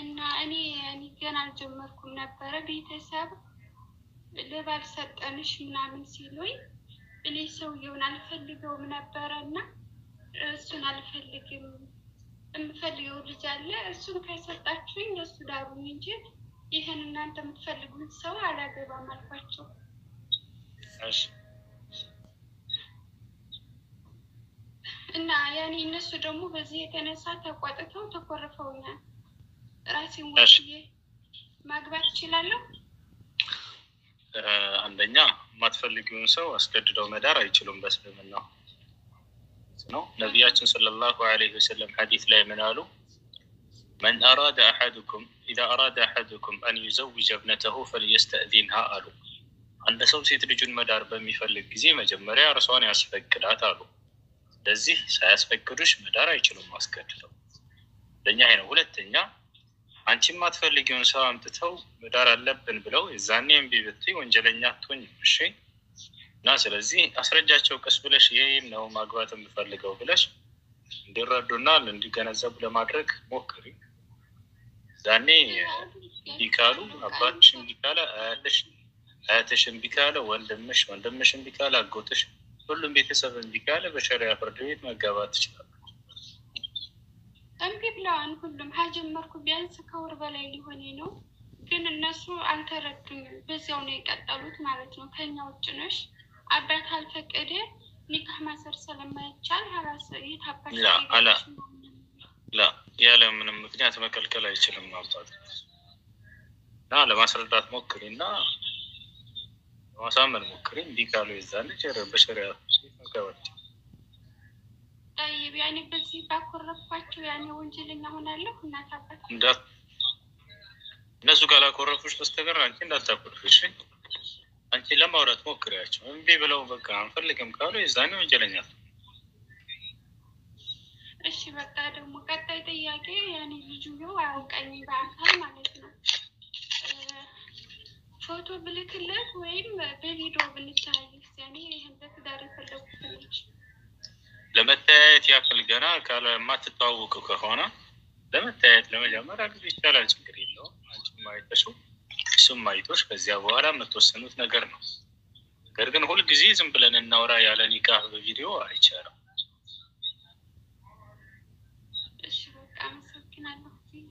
እና እኔ እኔ ገና አልጀመርኩም ነበረ። ቤተሰብ ለባል ሰጠንሽ ምናምን ሲሉኝ እኔ ሰውየውን አልፈልገውም ነበረ እና እሱን አልፈልግም የምፈልገው ልጅ አለ እሱን ከሰጣችሁኝ ለእሱ ዳሩኝ እንጂ ይህን እናንተ የምትፈልጉት ሰው አላገባም አልኳቸው። እሺ እና ያኔ እነሱ ደግሞ በዚህ የተነሳ ተቆጥተው ተኮርፈውኛል። ራሴን እሺ። ወስዬ ማግባት እችላለሁ? እ፣ አንደኛ የማትፈልጊውን ሰው አስገድደው መዳር አይችሉም በእስልምና ነው። ነቢያችን ሰለላሁ ዐለይሂ ወሰለም ሐዲስ ላይ ምን አሉ? መን አራደ አሐድኩም ኢዛ አራደ አሐድኩም አን ዩዘውጀ እብነተሁ ፈልየስተእዚንሃ አሉ። አንድ ሰው ሴት ልጁን መዳር በሚፈልግ ጊዜ መጀመሪያ እርሷን ያስፈቅዳት አሉ። ስለዚህ ሳያስፈቅዱሽ መዳር አይችሉም አስገድደው። ለእኛ ይሄ ነው። ሁለተኛ አንቺ የማትፈልጊውን ሰው አምጥተው መዳር አለብን ብለው የዛኔ እምቢ ብትይ ወንጀለኛ አትሆኝም። እሺ። እና ስለዚህ አስረጃቸው ቀስ ብለሽ ይህን ነው ማግባት የምፈልገው ብለሽ እንዲረዱና እንዲገነዘቡ ለማድረግ ሞክሪ። ዛኔ እምቢ ካሉ አባትሽ እምቢ ካለ አያትሽ፣ አያትሽ እምቢ ካለ ወንድምሽ፣ ወንድምሽ እምቢ ካለ አጎትሽ፣ ሁሉም ቤተሰብ እምቢ ካለ በሸሪያ ፍርድ ቤት መጋባት ትችላል። እምቢ ብለዋን ሁሉም ከጀመርኩ ቢያንስ ከወር በላይ ሊሆኔ ነው። ግን እነሱ አልተረዱኝም። በዚያው ነው የቀጠሉት ማለት ነው። ከኛ ውጭ ነሽ አባት አልፈቀደ ኒካህ ማሰር ስለማይቻል ራስ የታባሽ ላ አላ ላ ያለ ምንም ምክንያት መከልከል አይችልም አባት እና ለማስረዳት ሞክሪ እና ለማሳመን ሞክሪ። እንዲህ ካሉ የዛን ልጅ በሸሪያ መጋባት ይቻላል። ጠይብ ያኔ በዚህ ባኮረፍኳቸው ያኔ ወንጀለኛ ሆናለሁ። እናት አባት እንዳት እነሱ ካላኮረፉሽ በስተቀር አንቺ እንዳታኮርፊ። እሺ አንቺ ለማውራት ሞክሪያቸው። እምቢ ብለው በቃ አንፈልግም ካሉ የዛኔ ወንጀለኛ ነው። እሺ በቃ ደግሞ ቀጣይ ጥያቄ ያኔ ልጁየው አያውቀኝ በአካል ማለት ነው። እ፣ ፎቶ ብልክለት ወይም በቪዲዮ ብንተያየስ? ያኔ ይህን በትዳር የፈለጉት ልጅ ለመተያየት ያክል ገና ካለ የማትተዋወቁ ከሆነ ለመተያየት ለመጀመሪያ ጊዜ ይቻላል፣ ችግር የለውም። አንቺም አይተሽው እሱም አይቶሽ ከዚያ በኋላ የምትወሰኑት ነገር ነው። ነገር ግን ሁልጊዜ ዝም ብለን እናውራ ያለ ኒካህ በቪዲዮ አይቻልም። እሺ በቃ አመሰግናለሁ።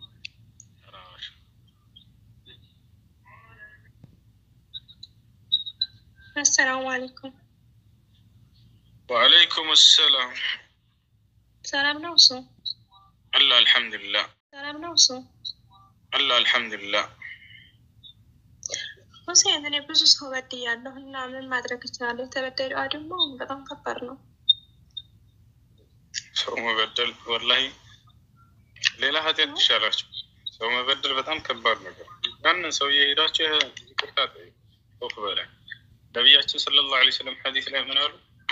አሰላሙ አለይኩም። ወአለይኩም ሰላም ሰላም ነው እሱ? አላ አልሐምዱሊላህ ሰላም ነው እሱ? አላ አልሐምዱሊላህ። ሁሴን እኔ ብዙ ሰው በድያለሁ እና ምን ማድረግ እችላለሁ? የተበደለው ደግሞ በጣም ከባድ ነው። ሰው መበደል ወላሂ ሌላ ኃጢአት ይሻላቸው። ሰው መበደል በጣም ከባድ ነገር። ያንን ሰው እየሄዳቸው ይቅርታ ጠይቁ። ሶፍ በላይ ነቢያችን ሰለላሁ ዐለይሂ ወሰለም ሐዲስ ላይ ምን አሉ?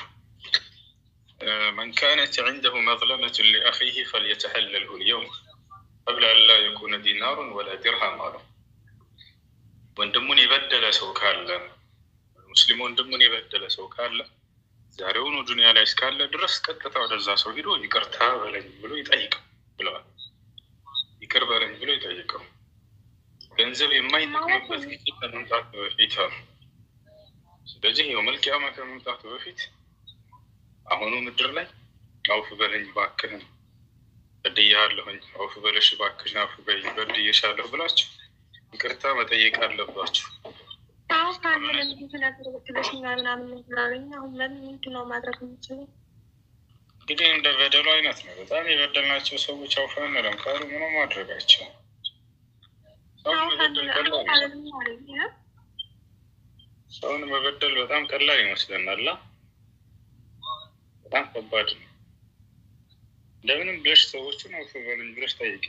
መን ካነት ዐንደሁ መዝለመቱን ሊአኺህ ፈልየተሐለልሁ ልየውም ቀብለ አን ላ የኩነ ዲናሩን ወላ ዲርሃም አሉ። ወንድሙን የበደለ ሰው ካለ ሙስሊም ወንድሙን የበደለ ሰው ካለ ዛሬውኑ ዱንያ ላይ እስካለ ድረስ ቀጥታ ወደዛ ሰው ሂዶ ይቅርታ በለኝ ብሎ ይጠይቀው ብለዋል። ይቅር በለኝ ብሎ ይጠይቀው። ገንዘብ የማይጠቅምበት ጊዜ ከመምጣቱ በፊት አሉ። ስለዚህ ይኸው መልቂያማ ከመምጣቱ በፊት አሁኑ ምድር ላይ አውፍ በለኝ እባክህን በድያለሁኝ፣ አውፍ በለሽ እባክሽን አውፍ በይኝ በድዬሻለሁ ብላችሁ ይቅርታ መጠየቅ አለባችሁ። አሁን ካለ ብዙ ነገር ብትለሽኛል ምናምን ምናምን አሁን ምን ምንድን ነው ማድረግ የምችለው? እንግዲህ እንደ በደሉ አይነት ነው። በጣም የበደልናቸው ሰዎች አውፋ እንለም ካሉ ምንም ማድረጋቸው ሰውን አሁን ካለ መበደል ቀላል ነው። ካለ ምን ማለት ነው? ሰውን መበደል በጣም ቀላል ይመስለናል። አ? በጣም ከባድ ነው። እንደምንም ብለሽ ሰዎችን አውፍ በሉኝ ብለሽ ጠይቂ።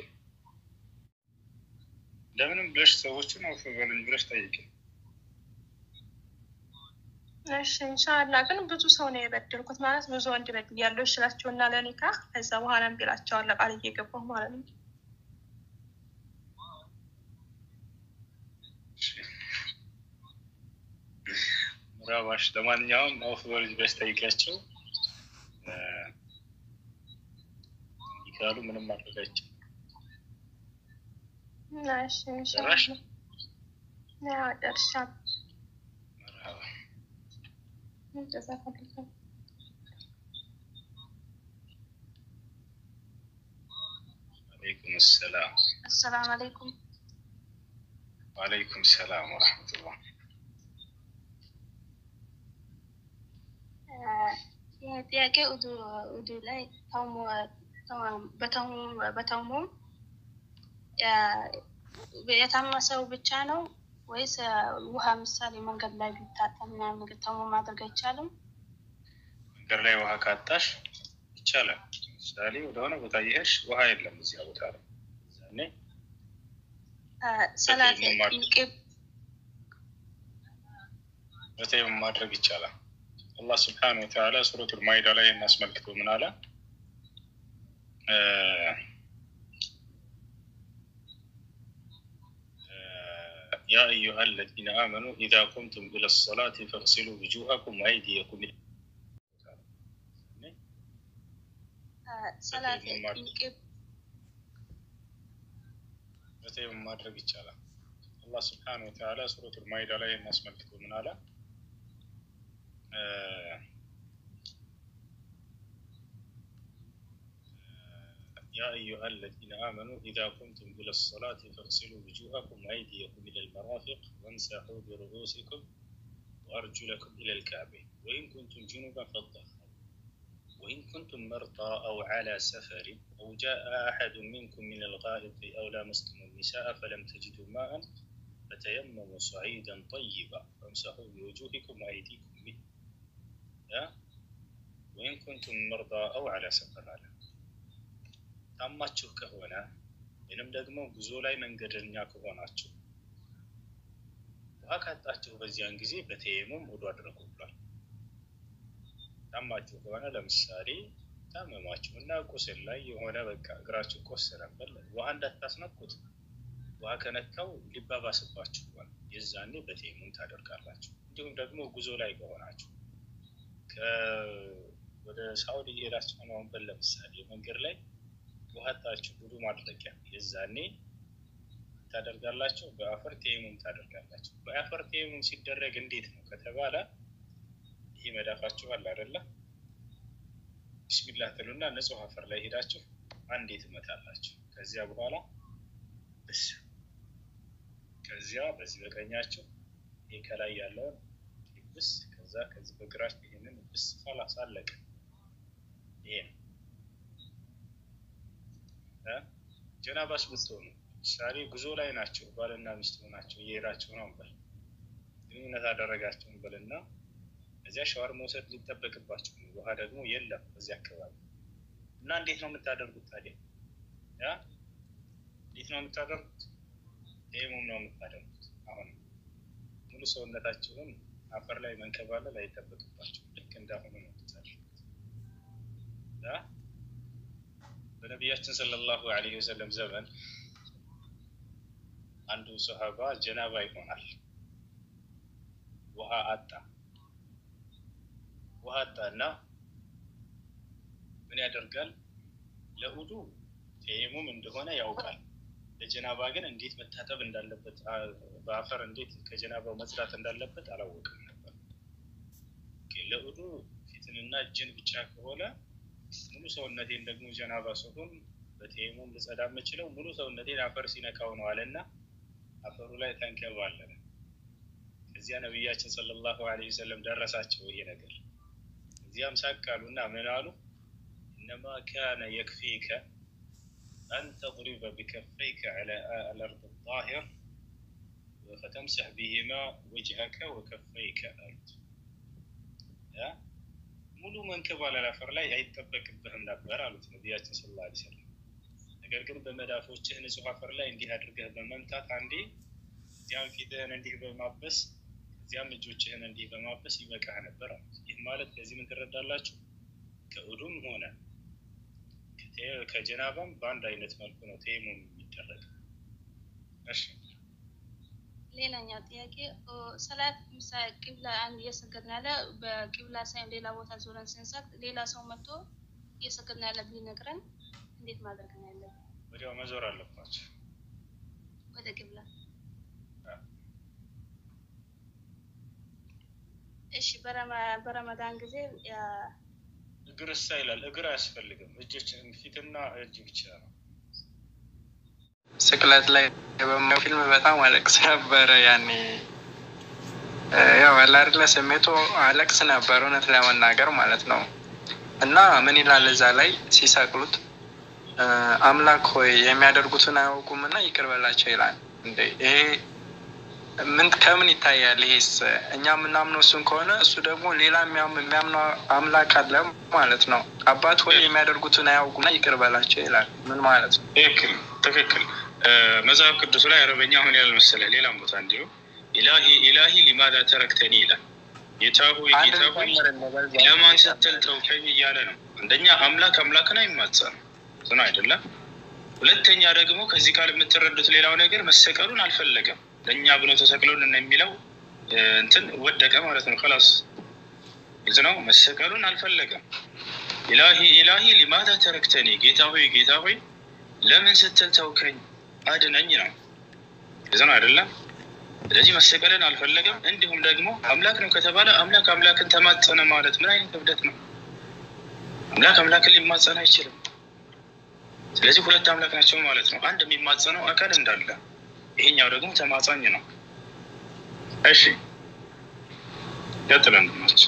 እንደምንም ብለሽ ሰዎችን አውፍ በሉኝ ብለሽ ጠይቂ። እሺ ኢንሻላህ። ግን ብዙ ሰው ነው የበደልኩት ማለት ብዙ ወንድ በድል ያለው ይችላቸው እና ለኒካህ ከዛ በኋላ እምቢ እላቸዋለሁ ቃል እየገባሁ ማለት ነው። ምራባሽ ለማንኛውም አውፍ በሉኝ ብለሽ ጠይቂያቸው። እ፣ ይካሉ ምንም ማድረጋቸው እሺ ጨረሽ? ኢንሻአላህ ያው ደርሻለሁ። መርሀባ ጀዛከላህ አለይኩም ሰላም አሰላሙ አለይኩም ወአለይኩም ሰላም ወረሕመቱላህ ይህ ጥያቄ ኡዱ ኡዱ ላይ ተውሞ በተውሞ የታመመ ሰው ብቻ ነው ወይስ ውሃ ምሳሌ መንገድ ላይ ቢታጠብ ምናምን ተውሞ ማድረግ አይቻልም? መንገድ ላይ ውሃ ካጣሽ ይቻላል። ምሳሌ ወደሆነ ቦታ እየሄድሽ ውሃ የለም እዚያ ቦታ ላይ እዛኔ ሰላት በተይሙም ማድረግ- ቅብ በተይሙም ማድረግ ይቻላል። አላህ ስብሓነ ወተዓላ ሱረቱል ማኢዳ ላይ እናስመልክቶ ምን አለ? እ ያ አዩሃ አለዚነ አመኑ ኢዛ ቁምቱም ኢለ ሰላቲ ፈግሲሉ ውጁሀኩም ወአይዲየኩም ኢላ ሰላት በተይሙም ማድረግ ቅብ በተይሙም ማድረግ ይቻላል። አላህ ስብሓነ ወተዓላ ሱረቱል ማኢዳ ላይ እናስመልክቶ ምን አለ? እ يا أيها الذين آمنوا إذا قمتم إلى الصلاة فاغسلوا وجوهكم وأيديكم إلى المرافق وامسحوا برؤوسكم وأرجلكم إلى الكعبين وإن كنتم جنبا فاطهروا وإن كنتم مرضى أو على سفر أو جاء أحد منكم من الغائط أو لامستم النساء فلم تجدوا ماء فتيمموا صعيدا طيبا فامسحوا بوجوهكم وأيديكم منه ها؟ وإن كنتم مرضى أو على سفر على ታማችሁ ከሆነ ወይንም ደግሞ ጉዞ ላይ መንገደኛ ከሆናችሁ ውሃ ካጣችሁ በዚያን ጊዜ በተየሙም ውዱ አድርጉ ብሏል። ታማችሁ ከሆነ ለምሳሌ ታመማችሁ እና ቁስል ላይ የሆነ በቃ እግራችሁ ቆሰለበት ውሃ እንዳታስነኩት፣ ውሃ ከነካው ሊባባስባችሁ ይሆናል። የዛኔ በተየሙም ታደርጋላችሁ። እንዲሁም ደግሞ ጉዞ ላይ ከሆናችሁ ወደ ሳኡዲ ሄዳችሁ ነው በል ለምሳሌ መንገድ ላይ ውሃጣችሁ ውዱ ማድረጊያ የዛኔ ታደርጋላችሁ። በአፈር ቴሙም ታደርጋላችሁ። በአፈር ቴሙም ሲደረግ እንዴት ነው ከተባለ ይህ መዳፋችሁ አለ አይደለ? ቢስሚላህ ትሉና ንጹህ አፈር ላይ ሄዳችሁ አንዴ ትመታላችሁ። ከዚያ በኋላ ብስ ከዚያ በዚህ በቀኛችሁ ይህ ከላይ ያለውን ብስ ከዛ ከዚህ በግራችሁ ይህንን ብስ ኋላስ አለቀ። ይሄ ነው ጀናባስ ብትሆኑ ምሳሌ ጉዞ ላይ ናቸው፣ ባልና ሚስት ሆናቸው እየሄዳቸው ነው በል ግንኙነት አደረጋቸውን በልና እዚያ ሸዋር መውሰድ ሊጠበቅባቸው ነው። ውሃ ደግሞ የለም በዚህ አካባቢ እና እንዴት ነው የምታደርጉት ታዲያ? ያ እንዴት ነው የምታደርጉት? ይህሙም ነው የምታደርጉት። አሁን ሙሉ ሰውነታቸውን አፈር ላይ መንከባለል አይጠበቅባቸው። ልክ እንዳሁኑ ነው የምታደርጉት። በነቢያችን ሰለላሁ ዐለይሂ ወሰለም ዘመን አንዱ ሰሃባ ጀናባ ይሆናል። ውሃ አጣ። ውሃ አጣ እና ምን ያደርጋል? ለኡዱ ተየሙም እንደሆነ ያውቃል። ለጀናባ ግን እንዴት መታጠብ እንዳለበት በአፈር እንዴት ከጀናባው መጽዳት እንዳለበት አላወቅም ነበር። ለኡዱ ፊትንና እጅን ብቻ ከሆነ ሙሉ ሰውነቴን ደግሞ ጀናባ ስሆን በተየሙም ልጸዳ የምችለው ሙሉ ሰውነቴን አፈር ሲነካው ነው አለና አፈሩ ላይ ተንከባለለ። እዚያ ነቢያችን ሰለላሁ ዐለይሂ ወሰለም ደረሳቸው ይሄ ነገር። እዚያም ሳቃሉና ምን አሉ? እነማ ካነ የክፊከ አን ተضሪበ ቢከፈይከ ዐላ አልአርድ ጣሂር ፈተምሰሕ ቢሂማ ወጅሀከ ወከፈይከ አሉት። ሙሉ መንከባለል አፈር ላይ አይጠበቅብህም ነበር አሉት ነቢያችን ሰለላሁ ዐለይሂ ወሰለም። ነገር ግን በመዳፎችህ ንጹህ አፈር ላይ እንዲህ አድርገህ በመምታት አንዴ እዚያም ፊትህን እንዲህ በማበስ እዚያም እጆችህን እንዲህ በማበስ ይበቃህ ነበር አሉት። ይህ ማለት ከዚህ ምን ትረዳላችሁ? ከኡዱም ሆነ ከጀናባም በአንድ አይነት መልኩ ነው ተየሙም የሚደረግ። እሺ ሌላኛው ጥያቄ ሰላት ምሳሌ ቂብላ አንድ እየሰገድን ያለ በቂብላ ሳይሆን ሌላ ቦታ ዞረን ስንሰግድ ሌላ ሰው መጥቶ እየሰገድን ያለ ቢነግረን እንዴት ማድረግ ነው ያለብን? ወዲያው መዞር አለባቸው። ወደ ቅብላ። እሺ በረመ- በረመዳን ጊዜ ያ- እግር እሳ ይላል። እግር አያስፈልግም። እጆች ፊትና እጅ ብቻ ነው። ስቅለት ላይ በማየው ፊልም በጣም አለቅስ ነበረ። ያኔ እ፣ ያው አለ አይደለ ስሜቱ አለቅስ ነበር እውነት ለመናገር ማለት ነው። እና ምን ይላል እዛ ላይ ሲሰቅሉት እ፣ አምላክ ሆይ የሚያደርጉትን አያውቁም እና ይቅር በላቸው ይላል። እንዴ ይሄ ምን ከምን ይታያል? ይሄስ እኛ የምናምነው እሱን ከሆነ እሱ ደግሞ ሌላ የሚያም- የሚያምነው አምላክ አለ ማለት ነው። አባት ሆይ የሚያደርጉትን አያውቁም እና ይቅር በላቸው ይላል። ምን ማለት ነው? ትክክል ትክክል። እ፣ መጽሐፍ ቅዱስ ላይ አረበኛ አሁን ያለ መሰለህ ሌላም ቦታ እንዲሁ ኢላሂ ኢላሂ ሊማዳ ተረክተኒ ይላል። ጌታ ሆይ አንድ ጌታ ሆይ ጨምርልህ በዛ። ለማን ስትል ተውከኝ እያለ ነው። አንደኛ አምላክ አምላክን አይማጸንም ስነ አይደለም። ሁለተኛ ደግሞ ከዚህ ቃል የምትረዱት ሌላው ነገር መሰቀሉን አልፈለገም። ለእኛ ብሎ ተሰቅሎልን የሚለው እ፣ እንትን ወደቀ ማለት ነው። ከላስ ግልጽ ነው። መሰቀሉን አልፈለገም። ኢላሂ ኢላሂ ሊማዳ ተረክተኒ፣ ጌታ ሆይ ጌታ ሆይ ለምን ስትል ተውከኝ አድነኝ ነው። ግልጽ ነው አይደለም። ስለዚህ መሰቀልን አልፈለገም። እንዲሁም ደግሞ አምላክ ነው ከተባለ አምላክ አምላክን ተማጸነ ማለት ምን አይነት እብደት ነው? አምላክ አምላክን ሊማጸን አይችልም። ስለዚህ ሁለት አምላክ ናቸው ማለት ነው። አንድ የሚማጸነው አካል እንዳለ፣ ይሄኛው ደግሞ ተማጻኝ ነው። እሺ ቀጥለን ናቸው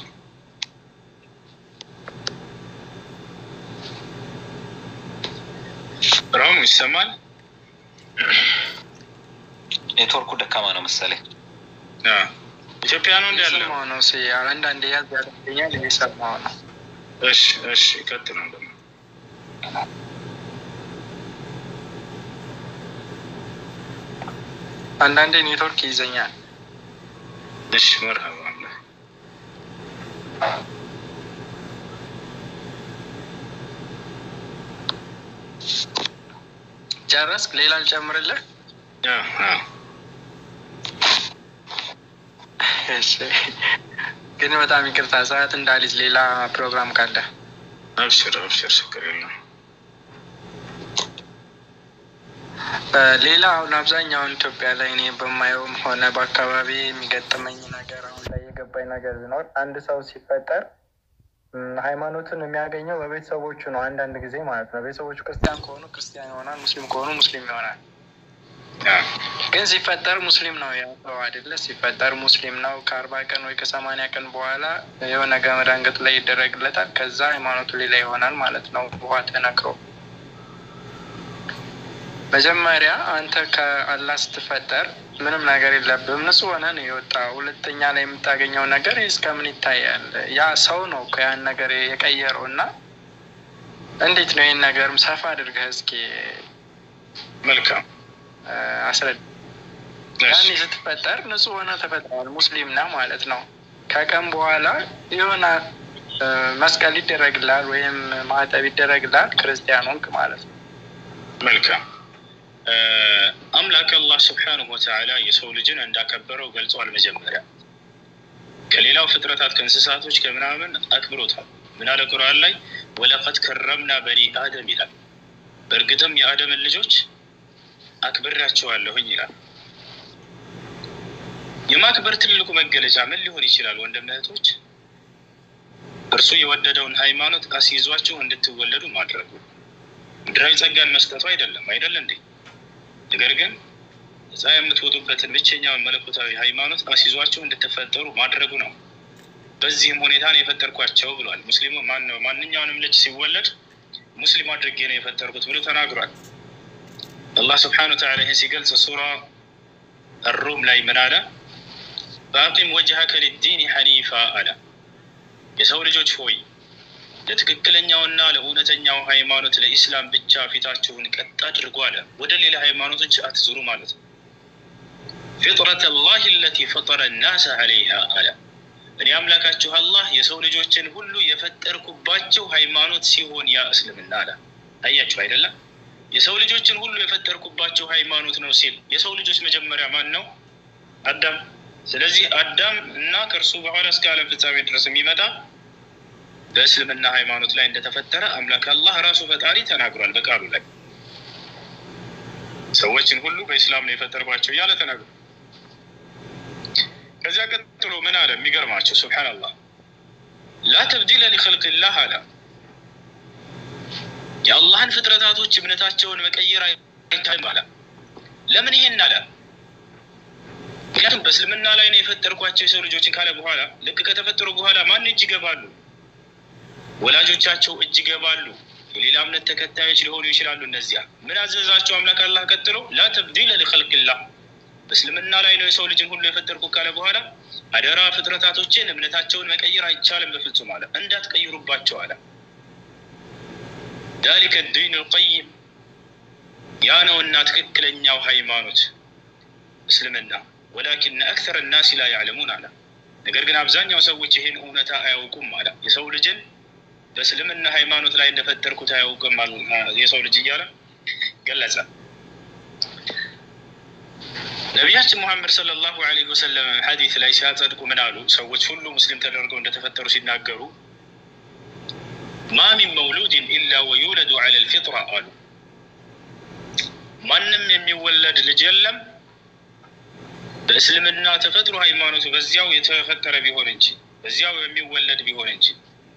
ራሙ ይሰማል። ኔትወርኩ ደካማ ነው መሰለኝ። አዎ። ኢትዮጵያ ነው እንዲ ያለው። እየሰማሁ ነው። ሲ አንዳንድ ያዝ ያደርገኛል እየሰማሁ ነው። እሺ እሺ ቀጥለን ደግሞ አንዳንዴ ኔትወርክ ይይዘኛል። እሺ መርሀባ አለ ጨረስክ? ሌላ ልጨምርልህ? አዎ አዎ እሺ። ግን በጣም ይቅርታ ሰዓት እንዳልይዝ ሌላ ፕሮግራም ካለ አብሽር አብሽር ችግር የለም። እ፣ ሌላ አሁን አብዛኛውን ኢትዮጵያ ላይ እኔ በማየውም ሆነ በአካባቢ የሚገጥመኝ ነገር አሁን ላይ የገባኝ ነገር ቢኖር አንድ ሰው ሲፈጠር እም፣ ሃይማኖትን የሚያገኘው በቤተሰቦቹ ነው። አንዳንድ ጊዜ ማለት ነው። ቤተሰቦቹ ክርስቲያን ከሆኑ ክርስቲያን ይሆናል፣ ሙስሊም ከሆኑ ሙስሊም ይሆናል። አዎ ግን ሲፈጠር ሙስሊም ነው ያው ሰው አይደለ? ሲፈጠር ሙስሊም ነው። ከአርባ ቀን ወይ ከሰማንያ ቀን በኋላ የሆነ ገመድ አንገቱ ላይ ይደረግለታል። ከዛ ሃይማኖቱ ሌላ ይሆናል ማለት ነው። ውሃ ተነክሮ መጀመሪያ አንተ ከአላህ ስትፈጠር ምንም ነገር የለብህም፣ ንጹህ ሆነ ነው የወጣ። ሁለተኛ ላይ የምታገኘው ነገር እስከምን ይታያል? ያ ሰው ነው እኮ ያን ነገር የቀየረው እና እንዴት ነው ይህን ነገርም ሰፋ አድርገህ እስኪ መልካም እ፣ አስረዳ። እሺ ያኔ ስትፈጠር ንጹህ ሆነ ተፈጥሯል። ሙስሊም ነህ ማለት ነው። ከቀን በኋላ የሆነ እ፣ መስቀል ይደረግላል ወይም ማዕተብ ይደረግላል፣ ክርስቲያን ሆንክ ማለት ነው። መልካም እ፣ አምላክ አላህ ስብሓንሁ ወተዓላ የሰው ልጅን እንዳከበረው ገልጿል። መጀመሪያ ከሌላው ፍጥረታት ከእንስሳቶች ከምናምን አክብሮታል። ምን አለ ቁርአን ላይ ወለቀድ ከረምና በኒ አደም ይላል። በእርግጥም የአደምን ልጆች አክብሬያቸዋለሁኝ ይላል። የማክበር ትልቁ መገለጫ ምን ሊሆን ይችላል? ወንድም እህቶች፣ እርሱ የወደደውን ሃይማኖት አስይዟችሁ እንድትወለዱ ማድረጉ ምድራዊ ጸጋን መስጠቱ አይደለም አይደል እንዴ? ነገር ግን ነፃ የምትወጡበትን ብቸኛውን መለኮታዊ ሃይማኖት አስይዟችሁ እንድትፈጠሩ ማድረጉ ነው። በዚህም ሁኔታ ነው የፈጠርኳቸው ብሏል። ሙስሊሙ ማን ነው? ማንኛውንም ልጅ ሲወለድ ሙስሊም አድርጌ ነው የፈጠርኩት ብሎ ተናግሯል። አላህ ስብሓነ ወተዓላ ይህን ሲገልጽ ሱራ አሩም ላይ ምን አለ? በአቂም ወጅሀከ ሊዲን ሐኒፋ አለ። የሰው ልጆች ሆይ ለትክክለኛውና ለእውነተኛው ሃይማኖት ለኢስላም ብቻ ፊታችሁን ቀጥ አድርጉ አለ። ወደ ሌላ ሃይማኖቶች አትዙሩ ማለት ነው። ፊጥረት ላህ ለቲ ፈጠረ ናስ አለይሃ አለ። እኔ አምላካችሁ አላህ የሰው ልጆችን ሁሉ የፈጠርኩባቸው ሃይማኖት ሲሆን ያ እስልምና አለ። አያችሁ አይደለም? የሰው ልጆችን ሁሉ የፈጠርኩባቸው ሃይማኖት ነው ሲል የሰው ልጆች መጀመሪያ ማን ነው? አዳም። ስለዚህ አዳም እና ከእርሱ በኋላ እስከ ዓለም ፍጻሜ ድረስ የሚመጣ በእስልምና ሃይማኖት ላይ እንደተፈጠረ አምላክ አላህ ራሱ ፈጣሪ ተናግሯል በቃሉ ላይ። ሰዎችን ሁሉ በኢስላም ነው የፈጠርኳቸው እያለ ተናግሯል። ከዚያ ቀጥሎ ምን አለ? የሚገርማቸው ሱብሓነላህ ላ ተብዲለ ሊኸልቅላህ አለ። የአላህን ፍጥረታቶች እምነታቸውን መቀየር አይቻልም አለ። ለምን ይሄን አለ? ምክንያቱም በእስልምና ላይ ነው የፈጠርኳቸው የሰው ልጆችን ካለ በኋላ ልክ ከተፈጠሩ በኋላ ማን እጅ ይገባሉ? ወላጆቻቸው እጅ ይገባሉ። የሌላ እምነት ተከታዮች ሊሆኑ ይችላሉ። እነዚያ ምን አዘዛቸው አምላክ አላህ ቀጥሎ ላ ተብዲለ ሊኸልቅላህ በእስልምና ላይ ነው የሰው ልጅን ሁሉ የፈጠርኩ ካለ በኋላ አደራ ፍጥረታቶችን እምነታቸውን መቀየር አይቻልም በፍጹም አለ። እንዳትቀይሩባቸው አለ። ዛሊከ ዲን ልቀይም ያ ነውና ትክክለኛው ሃይማኖት እስልምና። ወላኪን አክተር ናሲ ላ ያዕለሙን አለ። ነገር ግን አብዛኛው ሰዎች ይህን እውነታ አያውቁም አለ። የሰው ልጅን በእስልምና ሃይማኖት ላይ እንደፈጠርኩት አያውቅም የሰው ልጅ እያለ ገለጸ። ነቢያችን ሙሐመድ ሰለላሁ ዐለይሂ ወሰለም ሐዲስ ላይ ሲያጸድቁ ምን አሉ? ሰዎች ሁሉ ሙስሊም ተደርገው እንደተፈጠሩ ሲናገሩ ማ ሚን መውሉድን ኢላ ወዩለዱ ዐለ ልፊጥራ አሉ። ማንም የሚወለድ ልጅ የለም በእስልምና ተፈጥሮ ሃይማኖቱ በዚያው የተፈጠረ ቢሆን እንጂ በዚያው የሚወለድ ቢሆን እንጂ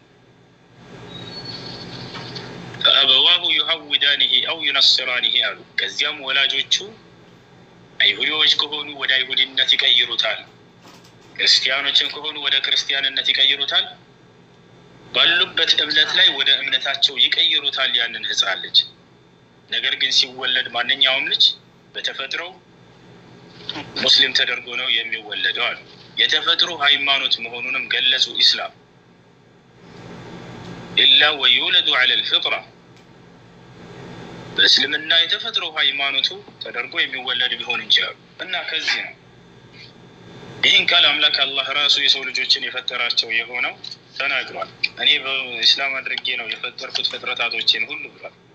ፈአበዋሁ ዩሀውዳኒሂ አው ዩነስራኒሂ አሉ። ከዚያም ወላጆቹ አይሁዲዎች ከሆኑ ወደ አይሁድነት ይቀይሩታል፣ ክርስቲያኖችን ከሆኑ ወደ ክርስቲያንነት ይቀይሩታል፣ ባሉበት እምነት ላይ ወደ እምነታቸው ይቀይሩታል ያንን ህፃን ልጅ። ነገር ግን ሲወለድ ማንኛውም ልጅ በተፈጥሮው ሙስሊም ተደርጎ ነው የሚወለደው አሉ። የተፈጥሮ ሃይማኖት መሆኑንም ገለጹ። ኢስላም ኢላ ወዩለዱ ዐለ ልፍጥራ በእስልምና የተፈጥሮ ሃይማኖቱ ተደርጎ የሚወለድ ቢሆን እንችላሉ እና ከዚህ ነው ይህን ቃል አምላክ አላህ ራሱ የሰው ልጆችን የፈጠራቸው የሆነው ተናግሯል። እኔ በኢስላም አድርጌ ነው የፈጠርኩት ፍጥረታቶችን ሁሉ ብሏል።